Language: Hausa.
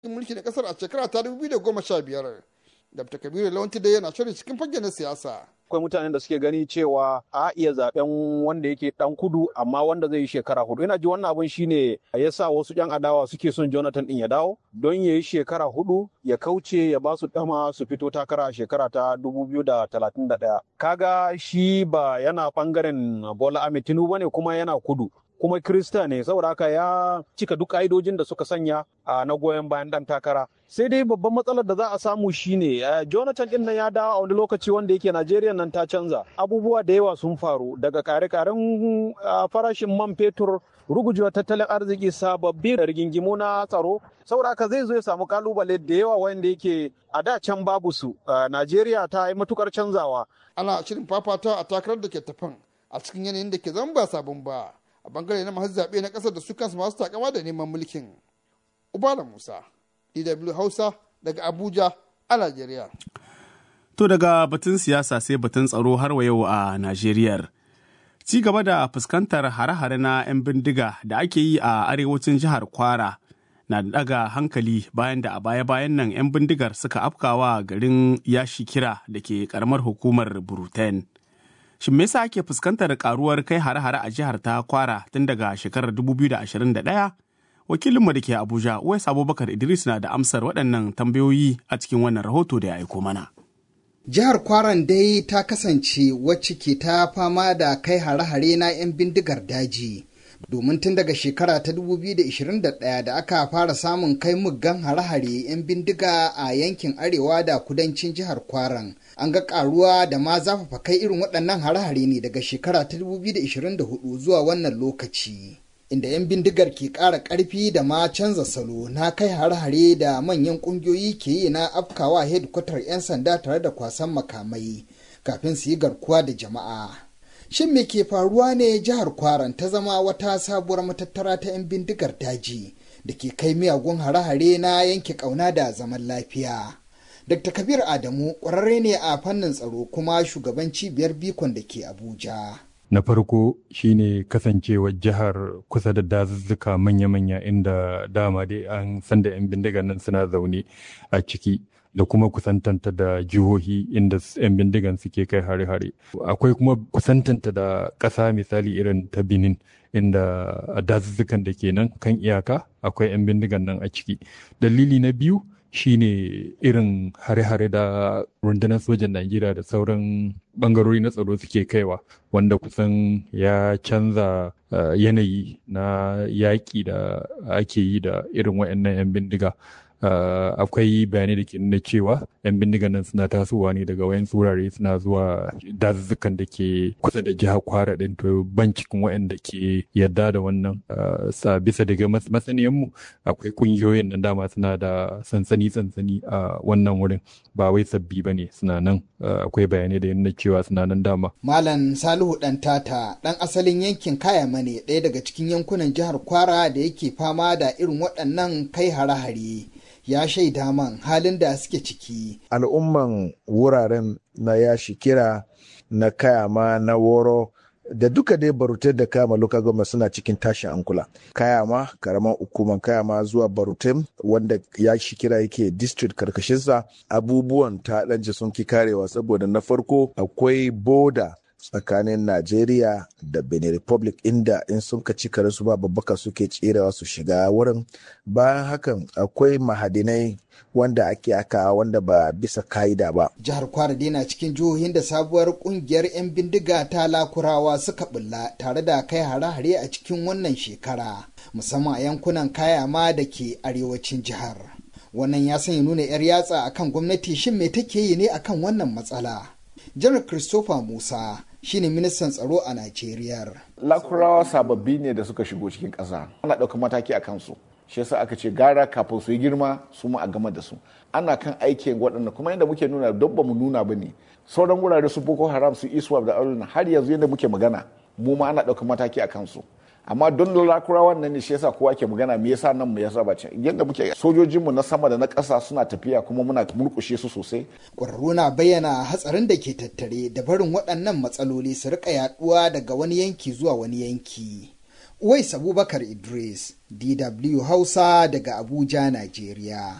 mulki na kasar a shekara ta 2015 dr kabiru lawanti dai yana shirin cikin fage na siyasa akwai mutanen da suke gani cewa a iya zaben wanda yake dan kudu amma wanda zai yi shekara hudu ina ji wannan abin shine ya sa wasu yan adawa suke son jonathan din ya dawo don ya yi shekara hudu ya kauce ya ba su dama su fito takara a shekara ta 2031 kaga shi ba yana bangaren bola ahmed tinubu ne kuma yana kudu kuma Kirista ne saboda haka ya cika duk ka'idojin da suka sanya a na goyon bayan dan takara sai dai babban matsalar da za a samu shine Jonathan din nan ya dawo a wani lokaci wanda yake Najeriya nan ta canza abubuwa da yawa sun faru daga kare-karen farashin man fetur rugujewa tattalin arziki sababbi da rigingimu na tsaro saboda haka zai zo ya samu kalubale da yawa wanda yake a da can babu su Najeriya ta yi matukar canzawa ana shirin fafata a takarar da ke tafan a cikin yanayin da ke zan ba sabon ba a bangare na masu zaɓe na ƙasar da su kansu masu takama da neman mulkin. Ubala Musa, DW Hausa daga Abuja a Najeriya. To daga batun siyasa sai batun tsaro har wa yau a Najeriya. Ci gaba da fuskantar hare-hare na 'yan bindiga da ake yi a arewacin jihar Kwara na da daga hankali bayan da a baya-bayan nan 'yan bindigar suka afkawa garin yashi kira da ke karamar hukumar Buruten. Shin me yasa ake fuskantar karuwar kai hare-hare a jihar ta Kwara tun daga shekarar 2021? Wakilinmu da ke Abuja, Uwais Abubakar Idris na da amsar waɗannan tambayoyi a cikin wannan rahoto da ya aiko mana. Jihar Kwaran dai ta kasance wacce ke ta fama da kai hare-hare na 'yan bindigar daji. Domin tun daga shekara ta 2021 da aka fara samun kai muggan hare-hare 'yan bindiga a yankin arewa da kudancin jihar Kwaran. An ga karuwa da ma zafafa kai irin waɗannan hare-hare ne daga shekara ta 2024 zuwa wannan lokaci. Inda 'yan bindigar ke ƙara ƙarfi da ma canza salo na kai hare-hare da manyan ƙungiyoyi ke yi na afkawa hedkwatar 'yan sanda tare da kwasan makamai kafin su yi garkuwa da jama'a. Shin me ke faruwa ne jihar Kwaran ta zama wata sabuwar matattara ta 'yan bindigar daji da ke kai miyagun hare-hare na yanke ƙauna da zaman lafiya. Dr. Kabir Adamu ƙwararre ne a fannin tsaro kuma shugaban cibiyar bikon da ke Abuja. Na farko shine kasancewar jihar kusa da dazuzzuka manya-manya inda dama dai an san da 'yan bindigan nan suna zaune a ciki. da kuma kusantanta da jihohi inda 'yan bindigan suke kai hare-hare. Akwai kuma kusantanta da ƙasa misali irin ta Benin inda a dazuzzukan da ke nan kan iyaka akwai 'yan bindigan nan a ciki. Dalili na biyu shine irin hare-hare da rundunar sojan Najeriya da sauran bangarori na tsaro suke kaiwa wanda kusan ya canza uh, yanayi na yaƙi da ake yi da irin waɗannan 'yan bindiga. Uh, akwai bayanai da ke nuna cewa 'yan bindigan nan suna tasowa ne daga wayan wurare suna zuwa dazuzzukan da ke kusa da jihar kwara ɗin to ban cikin waɗanda ke yadda da wannan uh, sa bisa daga masaniyanmu akwai ƙungiyoyin nan dama suna da sansani sansani a uh, wannan wurin ba wai sabbi ba ne suna nan akwai bayanai da nuna cewa suna nan dama. Malam Salihu ɗan tata ɗan asalin yankin Kayama ne ɗaya daga cikin yankunan jihar Kwara da yake fama da irin waɗannan kai hare-hare. ya shaida man halin da suke ciki. Al'umman wuraren na yashi kira na kayama na woro da duka dai barutai da kayama local government suna cikin tashin ankula. Kayama karaman hukuman kayama zuwa barutai wanda ya shi kira yake district karkashinsa abubuwan ta ɗanje sun ki karewa saboda na farko akwai boda tsakanin Najeriya da Benin Republic inda in sun ka cika su ba babbaka suke tserewa su shiga wurin bayan hakan akwai mahadinai wanda ake aka wanda ba bisa ka'ida ba. Jihar Kwara na cikin jihohin da sabuwar kungiyar 'yan bindiga ta lakurawa suka bulla tare da kai hare-hare a cikin wannan shekara musamman a yankunan kayama da ke arewacin jihar. Wannan ya sanya nuna 'yar yatsa akan gwamnati shin me take yi ne akan wannan matsala. Janar Christopher Musa shine ministan tsaro a Najeriya. Lakurawa sababbi ne da suka shigo cikin ƙasa. Ana ɗaukar mataki a kansu. Shi yasa aka ce gara kafin su yi girma su ma a gama da su. Ana kan aikin waɗanda kuma yadda muke nuna don ba mu nuna ba ne. Sauran wurare su Boko Haram su Iswap da Aruna har yanzu yadda muke magana mu ma ana ɗaukar mataki a kansu. amma don lakurawan nan ne shi yasa kowa ke magana me yasa nan mu yasa ba yadda muke sojojinmu na sama da na ƙasa suna tafiya kuma muna murƙushe su sosai ƙwararru na bayyana hatsarin da ke tattare da barin waɗannan matsaloli su rika yaɗuwa daga wani yanki zuwa wani yanki Uwais Abubakar Idris, DW Hausa daga Abuja, Najeriya.